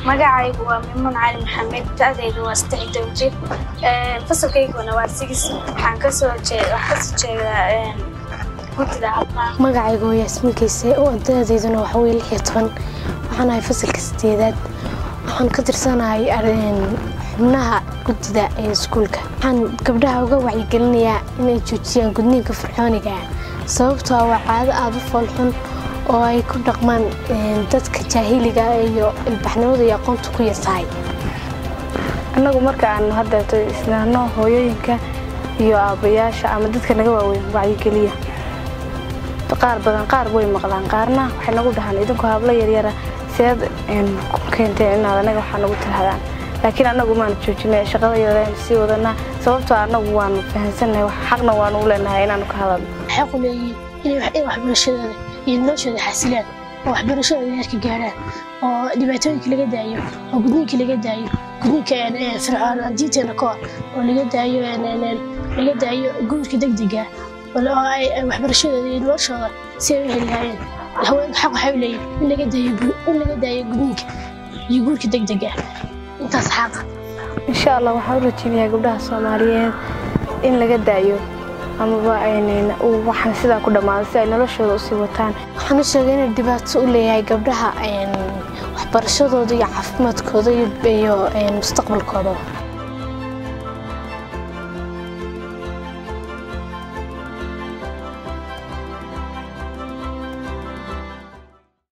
magacaygu waa mimuun cali maxamed da-daydu waa saddex iyo toban jir fasalkayguna waa sigis waxaan kasoo kasoo jeedaa guddida caafimaad magacaygu waa yaasmin kayse oo da-dayduna waxa weye lix iyo toban waxaan ahay fasalka sideedaad waxaan ka tirsanahay xubnaha guddida ee iskuulka waxaan gabdhaha uga wacyigelinayaa inay joojiyaan gudniinka fircooniga sababtoo waa caado aada u foolxun oo ay ku dhaqmaan dadka jaahiliga iyo ilbaxnimadu iyo aqoontu ku yartahay annagu marka aan haddeeto isnaano hooyooyinka iyo aabbayaasha ama dadka naga waaweyn wacyigeliya qaar badan qaar way maqlaan qaarna waxay nagu dhahaan idinku hablo yaryara seed ku keenteen inaad anaga waxaa nagu tirahdaan laakiin annagu maanu joojinay shaqada yareen sii wadanaa sababtoo annagu waanu fahansannahay xaqna waanu u leenahay inaanu ka hadalno xaqu leeyihiin inay waxbarashadooda iyo noloshooda xasilaan oo waxbarashadooda heerka gaarhaan oo dhibaatooyinka laga daayo oo gudniinka laga daayo gudniinka fircoon diinteena ka hor oo laga daayo laga daayo guurka degdega oo ay waxbarashadooda iyo noloshooda si ay u heli lahaayeen haweenka xaq waxay u leeyihin in laga daayo in laga daayo gudniinka iyo guurka degdega intaas xaqa insha allah waxaan u rajeynayaa gabdhaha soomaaliyeed in laga daayo amaba waxaan sidaa ku dhammaada si ay noloshooda usii wataan waxaan u sheegay inay dhibaato u leeyahay gabdhaha waxbarashadooda iyo caafimaadkooda iyo mustaqbalkooda